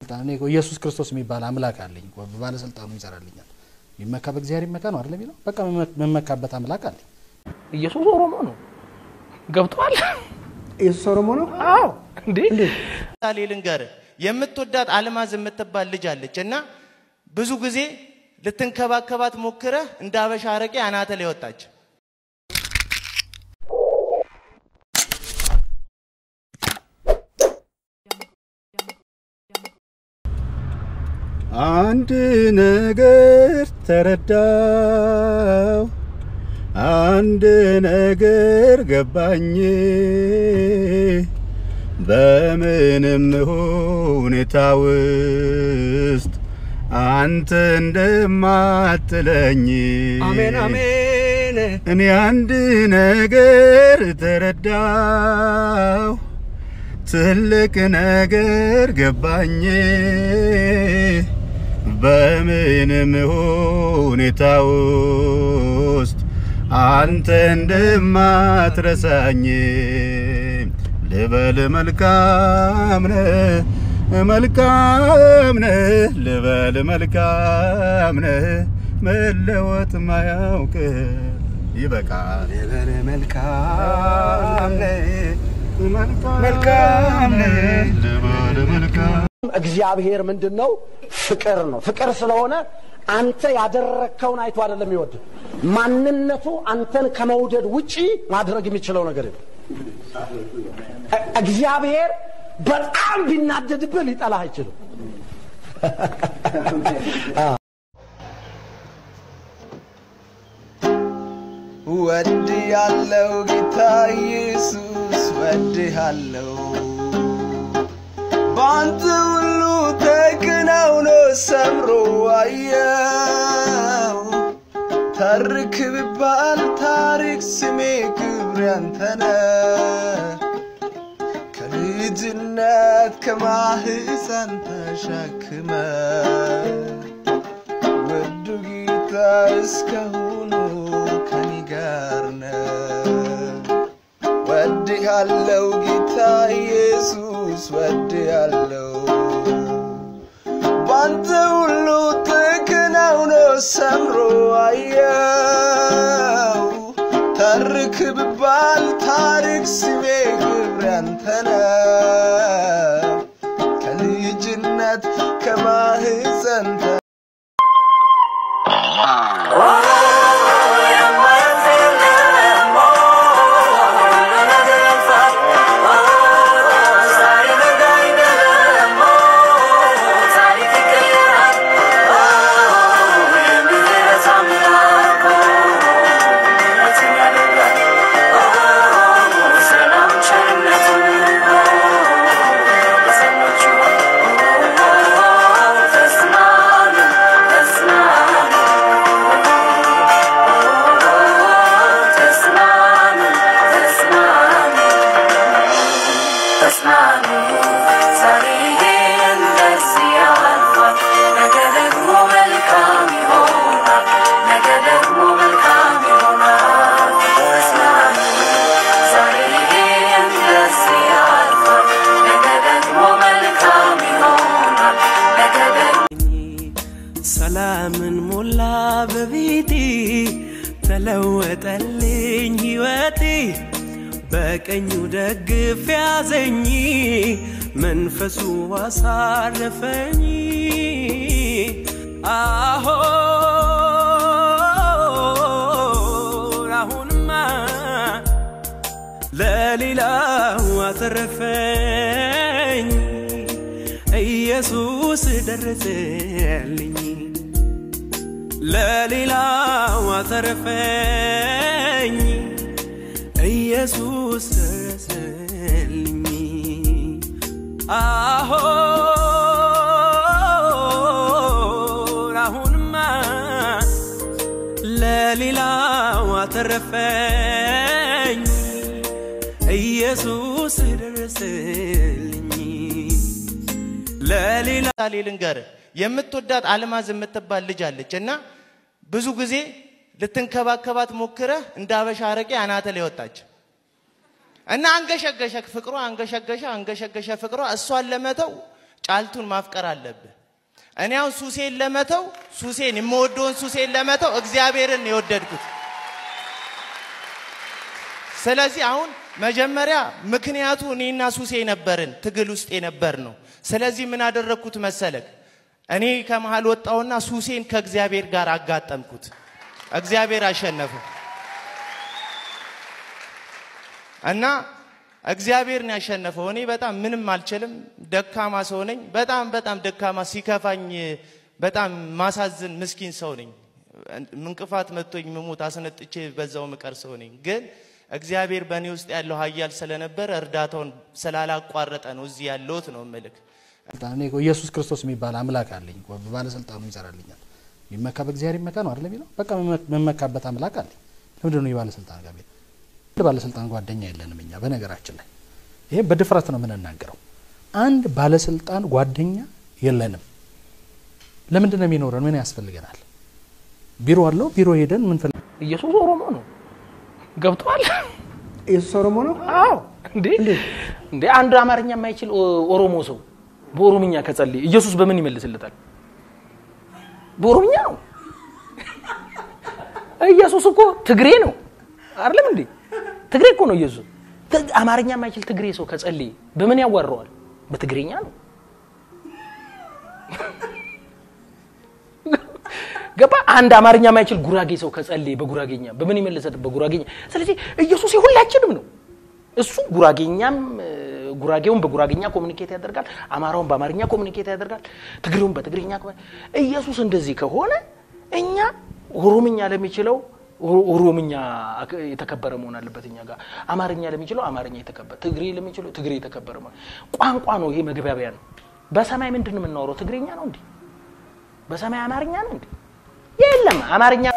እኔ እኮ ኢየሱስ ክርስቶስ የሚባል አምላክ አለኝ እኮ ባለስልጣኑ ይሰራልኛል። የሚመካ በእግዚአብሔር ይመካ ነው አይደለም የሚለው። በቃ የምመካበት አምላክ አለኝ። ኢየሱስ ኦሮሞ ነው። ገብቷል። ኢየሱስ ኦሮሞ ነው። አዎ እንዴ ምሳሌ ልንገርህ። የምትወዳት አልማዝ የምትባል ልጅ አለች እና ብዙ ጊዜ ልትንከባከባት ሞክረህ እንደ አበሻ አረቄ አናተ ላይ ወጣች። አንድ ነገር ተረዳው፣ አንድ ነገር ገባኝ። በምንም ሁኔታ ውስጥ አንተ እንደማትለኝ አሜን አሜን። እኔ አንድ ነገር ተረዳው፣ ትልቅ ነገር ገባኝ። በምንም ሁኔታ ውስጥ አንተ እንደማትረሳኝ ልበል መልካም ነህ መልካም ነህ ልበል መልካም ነህ መለወጥ ማያውቅ ይበቃል ልበል መልካም ነህ መልካም ነህ ልበል መልካም እግዚአብሔር ምንድን ነው? ፍቅር ነው። ፍቅር ስለሆነ አንተ ያደረግከውን አይቶ አይደለም ይወድ ማንነቱ አንተን ከመውደድ ውጪ ማድረግ የሚችለው ነገር የለም። እ- እግዚአብሔር በጣም ቢናደድብህ ሊጠላህ አይችልም። ወድ ያለው ጌታ ኢየሱስ ወድ ያለው በአንተ ሁሉ ተከናውኖ ሰምሮ አየው ተርክ ብባል ታሪክ ስሜ ክብር ያንተነ ከልጅነት ከማህፀን ተሸክመ ውዱ ጌታ እስካሁኑ ከኔ ጋር ነው። ወድሃለው ጌታ ኢየሱስ ወድሃለው ባንተ ሁሉ ተከናውኖ ሰምሮ አየው ተርክ ብባል ታሪክ ስሜ ክብር ያንተ ነው። ከልጅነት ከማህፀን ተ- ሰላምን ሞላ በቤቴ ተለወጠልኝ ሕይወቴ በቀኙ ደግፍ ያዘኝ መንፈሱ አሳረፈኝ አሁን አሁንማ ለሌላው አተረፈኝ ኢየሱስ ደረሰልኝ ለሌላው አተረፈኝ ኢየሱስ ደረሰልኝ አሁን አሁንማ ለሌላው አተረፈኝ ኢየሱስ ደረሰልኝ ለሌላ ምሳሌ ልንገርህ። የምትወዳት አልማዝ የምትባል ልጅ አለች እና ብዙ ጊዜ ልትንከባከባት ሞክረህ እንደ አበሻ አረቄ አናተ ላይ ወጣች እና አንገሸገሸ ፍቅሯ አንገሸገሸ አንገሸገሸ ፍቅሯ እሷን ለመተው ጫልቱን ማፍቀር አለብህ። እኔ አሁን ሱሴን ለመተው ሱሴን የምወደውን ሱሴን ለመተው እግዚአብሔርን የወደድኩት። ስለዚህ አሁን መጀመሪያ ምክንያቱ እኔና ሱሴ ነበርን፣ ትግል ውስጥ የነበር ነው። ስለዚህ ምን አደረግኩት መሰለክ? እኔ ከመሃል ወጣውና ሱሴን ከእግዚአብሔር ጋር አጋጠምኩት። እግዚአብሔር አሸነፈ እና እግዚአብሔር ነው ያሸነፈው። እኔ በጣም ምንም አልችልም፣ ደካማ ሰው ነኝ። በጣም በጣም ደካማ፣ ሲከፋኝ በጣም ማሳዝን ምስኪን ሰው ነኝ። እንቅፋት መጥቶኝ ምሞት አስነጥቼ በዛው ምቀር ሰው ነኝ። ግን እግዚአብሔር በእኔ ውስጥ ያለው ኃያል ስለነበረ እርዳታውን ስላላቋረጠ ነው እዚህ ያለሁት ነው ምልክ እኔ እኮ ኢየሱስ ክርስቶስ የሚባል አምላክ አለኝ እኮ ባለስልጣኑ ይሰራልኛል። የሚመካ በእግዚአብሔር ይመካ ነው አይደል የሚለው? በቃ መመካበት አምላክ አለኝ። ለምንድን ነው የባለስልጣን ጋር ቤት አንድ ባለስልጣን ጓደኛ የለንም እኛ። በነገራችን ላይ ይሄ በድፍረት ነው የምንናገረው። አንድ ባለስልጣን ጓደኛ የለንም። ለምንድን ነው የሚኖረን? ምን ያስፈልገናል? ቢሮ አለው። ቢሮ ሄደን ምን ፈልግ ኢየሱስ ኦሮሞ ነው። ገብቷል? ኢየሱስ ኦሮሞ ነው? አዎ። እንዴ እንዴ አንድ አማርኛ የማይችል ኦ- ኦሮሞ ሰው በኦሮምኛ ከጸለየ ኢየሱስ በምን ይመልስለታል? በኦሮምኛ ነው። ኢየሱስ እኮ ትግሬ ነው አይደለም እንዴ? ትግሬ እኮ ነው ኢየሱስ። ት- አማርኛ የማይችል ትግሬ ሰው ከጸለየ በምን ያዋረዋል? በትግሬኛ ነው። ገባ? አንድ አማርኛ የማይችል ጉራጌ ሰው ከጸለየ በጉራጌኛ በምን ይመልሰት? በጉራጌኛ። ስለዚህ ኢየሱስ የሁላችንም ነው። እሱ ጉራጌኛም እ፣ ጉራጌውን በጉራጌኛ ኮሚኒኬት ያደርጋል፣ አማራውን በአማርኛ ኮሚኒኬት ያደርጋል፣ ትግሬውን በትግርኛ ኮሚ- ኢየሱስ እንደዚህ ከሆነ እኛ ኦሮምኛ ለሚችለው ኦሮ- ኦሮምኛ አክ- የተከበረ መሆን አለበት እኛ ጋር። አማርኛ ለሚችለው አማርኛ የተከበረ፣ ትግሬ ለሚችለው ትግሬ የተከበረ መሆን ቋንቋ ነው። ይሄ መግባቢያ ነው። በሰማይ ምንድን ነው የምናወራው? ትግሬኛ ነው እንዴ? በሰማይ አማርኛ ነው እንዴ? የለም አማርኛ